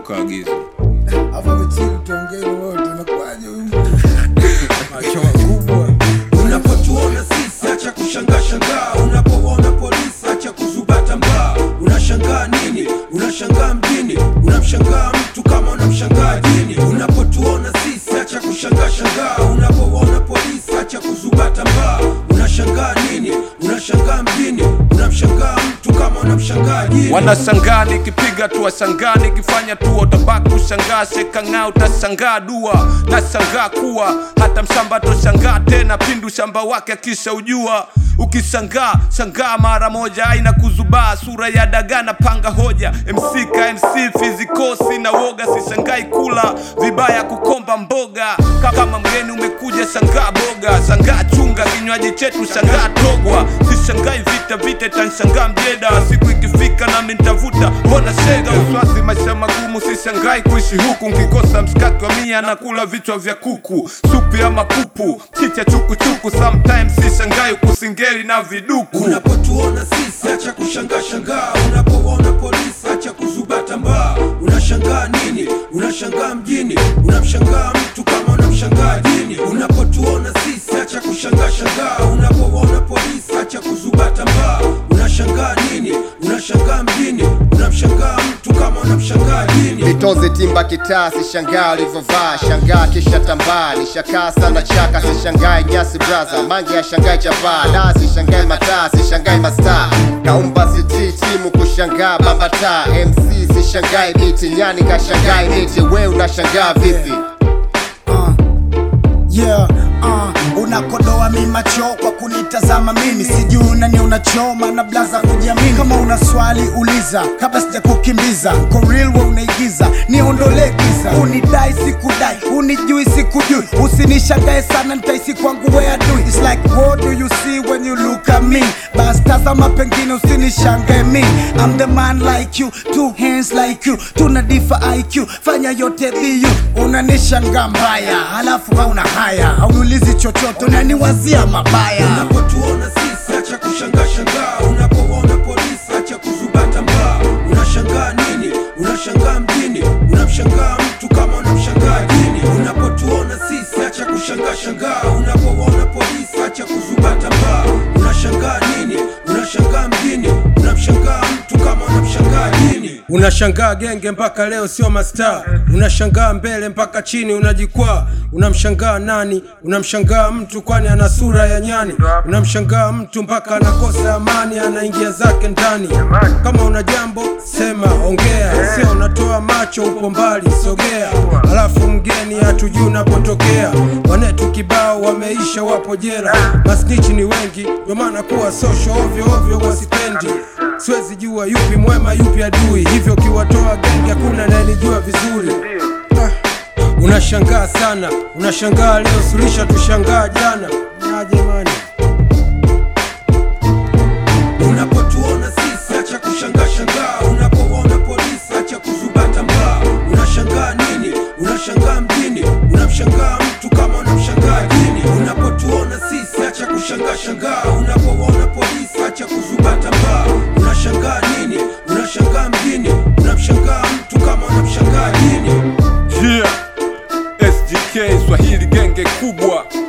ukaagiza Hapo amechili tuongee wote nakwaje huyu mtu? Macho makubwa. unapotuona sisi acha kushangaa shangaa unapoona polisi acha kuzubata mbaa unashangaa nini unashangaa mjini unamshangaa mtu kama unamshangaa dini unapotuona sisi acha kushangaa shangaa unapoona polisi acha kuzubata mbaa unashangaa nini unashangaa mjini unamshangaa mtu kama unamshangaa dini wanashangaa nikipiga tu washangaa nikifanya tu utabaki kushangaa shekang'aa utashangaa dua nashangaa kuwa hata mshamba toshangaa tena pindu shamba wake akisha ujua ukishangaa shangaa mara moja aina kuzubaa sura ya dagaa na panga hoja mc ka mc fizikosi na woga sishangai kula vibaya kukomba mboga Ka- kama mgeni umekuja shangaa boga shangaa chunga kinywaji chetu shangaa togwa sishangai vita vita itanshangaa mjeda siku ikifika nami ntavuta mbona shega uswazi maisha magumu sishangai kuishi huku nkikosa mshikaki wa mia na kula vichwa vya kuku supu ya mapupu chicha chukuchuku sometimes sishangai kusingeli na viduku unapotuona sisi acha kushangaa shangaa unapoona polisi acha kuzubata mbaa unashangaa nini unashangaa mjini unamshangaa mtu kama unamshangaa dini unapotuona sisi acha kushangaa shangaa unapoona polisi acha kuzubata mbaa unashangaa nini unashangaa mjini unamshangaa mtu kama unamshangaa dini vitoze timba kitaa sishangaa alivyovaa shangaa kisha tambaa nishakaa sana chaka sishangae nyasi braza mange ya shangae chapaa da sishangae mataa sishangae mastaa kaumba siti timu kushangaa bambata mc sishangae biti nyani kashangae miti we unashangaa vipi Yeah, uh, unakodoa mi macho kwa kunitazama mimi sijui unani unachoma na blaza kujiamini kama una swali uliza kabla sija kukimbiza Kwa real we unaigiza niondole giza unidai sikudai unijui sikujui usinishangae sana nitaisi kwangu we adui It's like what do you see when you look at me bas tazama pengine usinishangae mi I'm the man like you two hands like you tuna difa IQ fanya yote biu unanishangaa mbaya halafu hauna haya hauniulizi chochote unaniwazia mabaya unapotuona sisi acha kushangaa shangaa unapoona polisi acha kuzubata mbaa unashangaa nini unashangaa mjini unamshangaa mtu kama unamshangaa dini unapotuona sisi acha kushangaa shangaa unapoona polisi acha kuzubata mbaa unashangaa nini unashangaa mjini unamshangaa mtu kama unamshangaa dini unashangaa genge mpaka leo sio mastaa unashangaa mbele mpaka chini unajikwaa unamshangaa nani unamshangaa mtu kwani ana sura ya nyani unamshangaa mtu mpaka anakosa amani anaingia zake ndani kama una jambo sema ongea sio unatoa macho upo mbali sogea alafu mgeni hatujui unapotokea wanetu kibao wameisha wapo jela masnichi ni wengi ndio maana kuwa sosho ovyo ovyo wasipendi siwezi jua yupi mwema yupi adui hivyo kiwatoa genge hakuna nayenijua vizuri ah. unashangaa sana unashangaa leo sulisha tushangaa jana na jamani unapotuona sisi acha kushangaa shangaa unapoona polisi acha kuzubata mbaa unashangaa nini unashangaa mjini unamshangaa mtu kama unamshangaa dini unapotuona sisi acha kushangaa shangaa unapoona polisi acha kuzubata mbaa unashangaa nini unashangaa mjini unamshangaa mtu kama unamshangaa dini yeah. sgk swahili genge kubwa